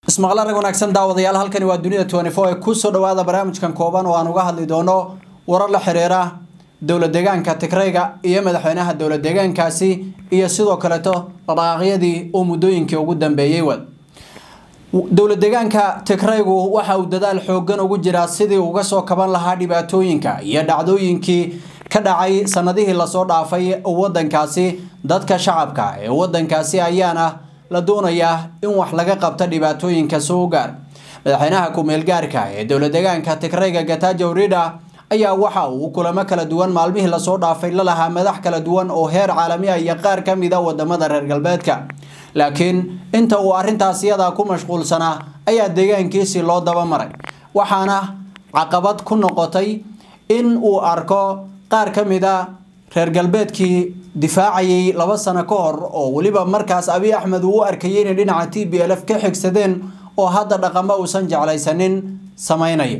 ismaqla rag wanaagsan daawadayaal halkani waa dunida ee kusoo dhawaada barnaamijkan kooban oo aan uga hadli doono warar la xiriira dowlad deegaanka tigrayga iyo madaxweynaha dowlad deegaankaasi iyo sidoo kaleeto dhaqaaqyadii uu muddooyinkii ugu dambeeyey wad dowlad deegaanka tigraygu waxa uu dadaal xoogan ugu jiraa sidii uga soo kaban lahaa dhibaatooyinka iyo dhacdooyinkii ka dhacay sanadihii lasoo dhaafay wadankaasi dadka shacabka ee wadankaasi ayaana la doonayaa in wax laga qabto dhibaatooyinka soo gaar madaxweynaha ku-meel gaarka ee dowlad deegaanka tigrayga gatajo rida ayaa waxa uu kulamo kala duwan maalmihii lasoo dhaafay la lahaa madax kala duwan oo heer caalami ah iyo qaar ka mid a wadamada reer galbeedka laakiin inta uu arrintaas iyadaa ku mashquulsanaa ayaa deegaankiisii loo dabamaray waxaana caqabad ku noqotay in uu arko qaar ka mid a reer galbeedkii difaacayay laba sano ka hor oo weliba markaas abiy axmed uu u arkayay inay dhinaca t b l f ka xigsadeen oo hadda dhaqamo uusan jeclaysanin sameynaya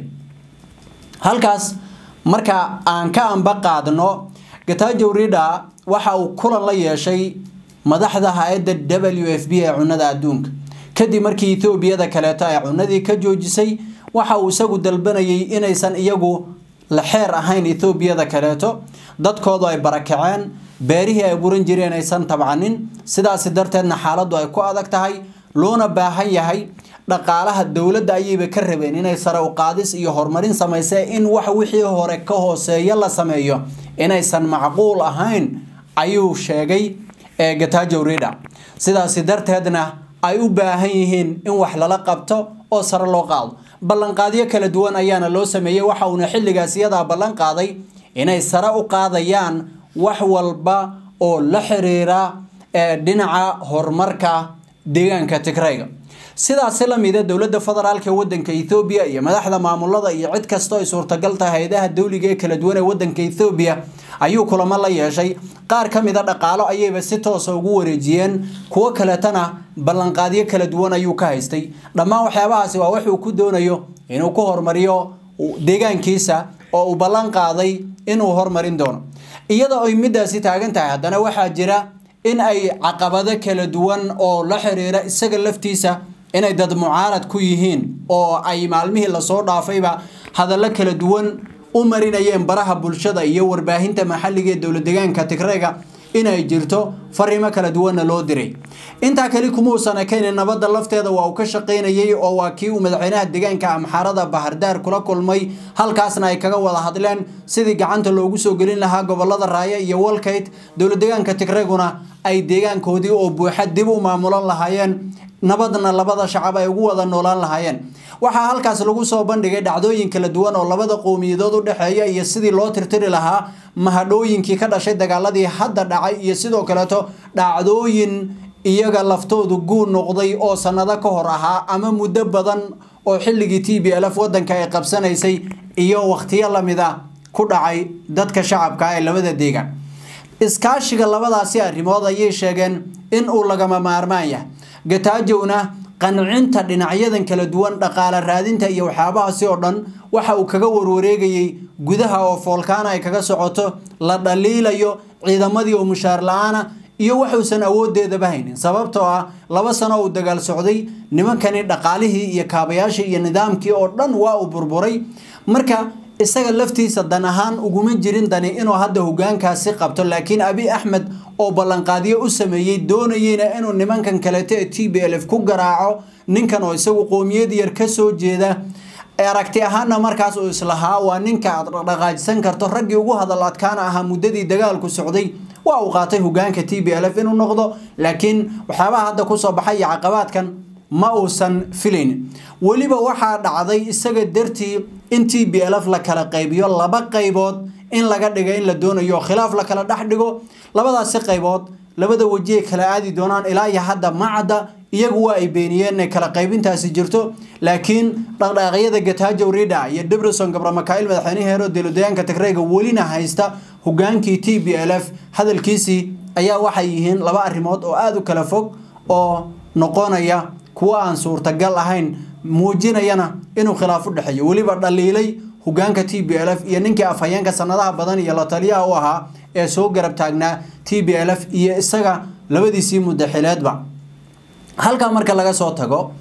halkaas marka aan ka anba qaadno gatajo rida waxa uu kulan la yeeshay madaxda hay-adda w f b ee cunada adduunka kadib markii etoobiyada kaleeto ay cunadii ka joojisay waxa uu isagu dalbanayay inaysan iyagu la xeer ahayn etoobiyada kaleeto dadkoodu ay barakaceen beerihii ay buran jireen aysan tabcanin sidaasi darteedna xaaladdu ay ku adag tahay loona baahan yahay dhaqaalaha dowladda ayayba ka rabeen inay sare u qaadis iyo horumarin samayse in wax wixii hore ka hooseeya la sameeyo inaysan macquul ahayn ayuu sheegay ee gatajo rida sidaasi darteedna ay u baahan yihiin in wax lala qabto oo sare loo qaado ballanqaadyo kala duwan ayaana loo sameeyey waxa uuna xilligaas iyadaa ballan qaaday inay sare u qaadayaan wax walba oo la xiriira ee dhinaca horumarka deegaanka tigrayga sidaasi lamida dowladda federaalk ee wadanka ethoobiya iyo madaxda maamulada iyo cid kastoo ay suurtagal tahay hay-adaha dowliga ee kala duwan ee wadanka ethoobiya ayuu kulamo la yeeshay qaar ka mida dhaqaalo ayayba si toosa ugu wareejiyeen kuwo kaleetana ballanqaadyo kala duwan ayuu ka haystay dhammaan waxyaabahaasi waa wuxuu ku doonayo inuu ku hormariyo deegaankiisa oo uu ballan qaaday inuu hormarin doono iyadoo ay midaasi taagan tahay haddana waxaa jira in ay caqabado kala duwan oo la xiriira isaga laftiisa inay dad mucaarad ku yihiin oo ay maalmihii lasoo dhaafayba hadallo kala duwan u marinayeen baraha bulshada iyo warbaahinta maxalliga ee dowlad deegaanka tigrayga inay jirto fariimo kala duwanna loo diray intaa kali kumuusan ekaynin nabadda lafteeda waa uu ka shaqaynayay oo waa kii uu madaxweynaha deegaanka amxaarada bahardaar kula kulmay halkaasna ay kaga wada hadleen sidii gacanta loogu soo gelin lahaa gobolada raaye iyo walkayt dowlad deegaanka tigrayguna ay deegaankoodii oo buuxa dib u maamulan lahaayeen nabadna labada shacab ay ugu wada noolaan lahaayeen waxaa halkaas lagu soo bandhigay dhacdooyin kala duwan oo labada qowmiyadood u dhexeeya iyo sidii loo tirtiri lahaa mahadhooyinkii ka dhashay dagaaladii hadda dhacay iyo sidoo kaleeto dhacdooyin iyaga laftoodu guud noqday oo sanado ka hor ahaa ama muddo badan oo xilligii t b l f wadanka ay qabsanaysay iyo wakhtiyo lamid a ku dhacay dadka shacabka ee labada deegaan iskaashiga labadaasi arrimood ayay sheegeen in uu lagama maarmaan yahay gatajowna qancinta dhinacyadan kala duwan dhaqaale raadinta iyo waxyaabahaasi oo dhan waxa uu kaga warwareegayay gudaha oo foolkaana ay kaga socoto la dhaliilayo ciidamadii oo mushaar la-aana iyo waxuusan awoodeedaba haynin sababtoo ah laba sano uu dagaal socday nimankani dhaqaalihii iyo kaabayaashii iyo nidaamkii oo dhan waa uu burburay marka isaga laftiisa dan ahaan uguma jirin dani inuu hadda hogaankaasi qabto laakiin abi axmed oo ballanqaadyo u sameeyey doonayeyna inuu nimankan kaleeto ee t b l f ku garaaco ninkan oo isagu qoomiyad yar kasoo jeeda aragti ahaana markaas uu islahaa waa ninka aad dhaqaajisan karto raggii ugu hadal adkaana ahaa muddadii dagaalku socday waa uu qaatay hogaanka t b l f inuu noqdo laakiin waxyaabaha hadda kusoo baxay iyo caqabaadkan ma uusan filayn weliba waxaa dhacday isaga dartii in t b l f la kala qaybiyo laba qaybood in laga dhiga in la doonayo khilaaf la kala dhex dhigo labadaasi qaybood labada wejiay kala aadi doonaan ilaa iyo hadda macadda iyagu waa ay beeniyeen inay kala qaybintaasi jirto laakiin dhaqdhaaqyada gatajo rida iyo debrison gabramakail madaxweynaha heero dowladeegaanka tigrayga welina haysta hogaankii t b l f hadalkiisii ayaa waxay yihiin laba arrimood oo aada u kala fog oo noqonaya kuwa aan suurtagal ahayn muujinayana inuu khilaaf u dhexeeyo weliba dhaliilay hogaanka t b l f iyo ninkii afhayeenka sanadaha badan iyo la taliyaha u ahaa ee soo garab taagnaa t b l f iyo isaga labadiisii muddaxileedba halkaa marka laga soo tago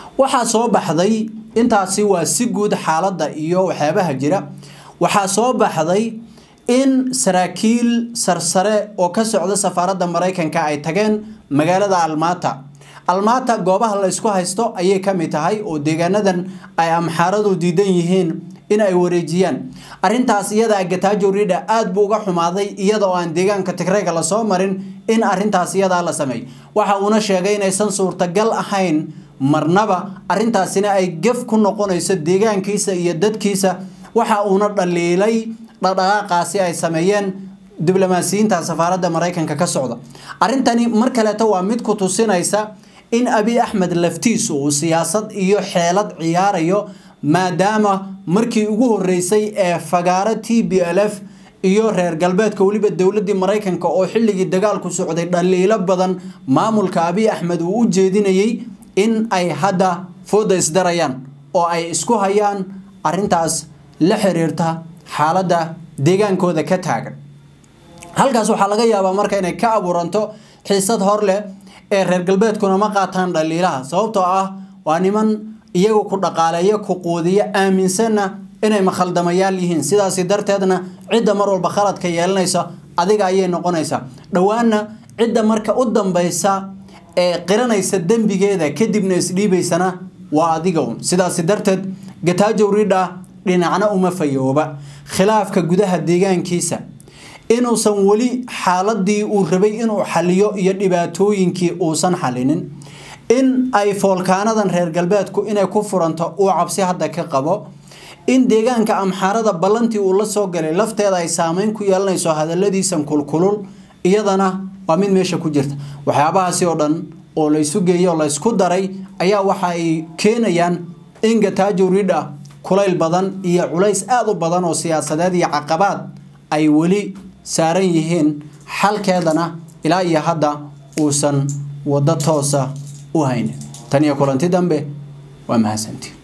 waxaa soo baxday intaasi waa si guud xaaladda iyo waxyaabaha jira waxaa soo baxday in saraakiil sarsare oo ka socda safaaradda maraykanka ay tageen magaalada almata almata goobaha la ysku haysto ayay ka mid tahay oo deegaanadan ay amxaaradu diidan yihiin in ay wareejiyaan arintaas iyada gatajo rida aada buu uga xumaaday iyada oo aan deegaanka tigreyga lasoo marin in arintaas iyadaa la sameey waxa uuna sheegay inaysan suurtagal ahayn marnaba arintaasina ay gef ku noqonayso deegaankiisa iyo dadkiisa waxa uuna dhaliilay dhaqdhaqaaqaasi ay sameeyeen diblomaasiyiinta safaaradda maraykanka ka socda arrintani mar kaleeto waa mid ku tusinaysa in abi axmed laftiisu uu siyaasad iyo xeelad ciyaarayo maadaama markii ugu horeysay ee fagaaro t b l f iyo reer galbeedka weliba dowladii maraykanka oo xilligii dagaalku socday dhaliilo badan maamulka abi axmed uu u jeedinayay in ay hadda fooda isdarayaan oo ay isku hayaan arintaas la xiriirta xaaladda deegaankooda ka taagan halkaas waxaa laga yaabaa marka inay ka abuuranto xiisad hor leh ee reer galbeedkuna ma qaataan dhaliilaha sababtoo ah waa niman iyagu ku dhaqaaleeyo ku quudiyo aaminsanna inay makhaldamayaal yihiin sidaasi darteedna cidda mar walba khaladka yeelanaysa adiga ayay noqonaysaa dhowaana cidda marka u dambaysa ee qiranaysa dembigeeda kadibna isdhiibaysana waa adiga un sidaasi darteed gatajow ridha dhinacna uma fayooba khilaafka gudaha deegaankiisa inuusan weli xaaladii uu rabay inuu xaliyo iyo dhibaatooyinkii uusan xalinin in ay foolkaanadan reer galbeedku inay ku furanto uu cabsi hadda ka qabo in deegaanka amxaarada ballantii uu la soo galay lafteeda ay saameyn ku yeelanayso hadaladiisan kulkulul iyadana waa mid meesha ku jirta waxyaabahaasi oo dhan oo laysu geeyey oo laysku daray ayaa waxa ay keenayaan in gatajo ridha kulayl badan iyo culays aada u badan oo siyaasadeed iyo caqabaad ay weli saaran yihiin xalkeedana ilaa iyo hadda uusan waddo toosa u haynin tan iyo kulanti dambe waa mahadsanti